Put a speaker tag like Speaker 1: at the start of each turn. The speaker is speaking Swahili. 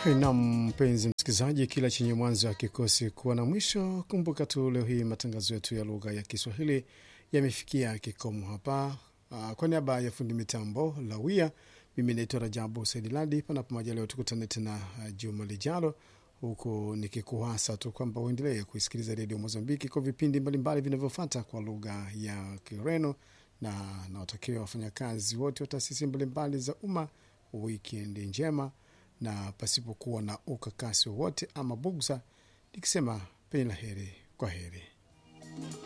Speaker 1: Na mpenzi msikilizaji, kila chenye mwanzo hakikosi kuwa na mwisho. Kumbuka tu leo hii matangazo yetu ya lugha ya Kiswahili yamefikia kikomo hapa. Uh, kwa niaba ya fundi mitambo Lawia, mimi naitwa Rajabu Saidiladi. Panapo majaliwa tukutane tena uh, juma lijalo, huku nikikuhasa tu kwamba uendelee kuisikiliza redio Mozambiki kwa vipindi mbalimbali vinavyofuata kwa lugha ya Kireno, na nawatakia wafanyakazi wote wa taasisi mbalimbali za umma wikendi njema na pasipokuwa na ukakasi wowote ama bugza, nikisema penye la heri, kwa heri.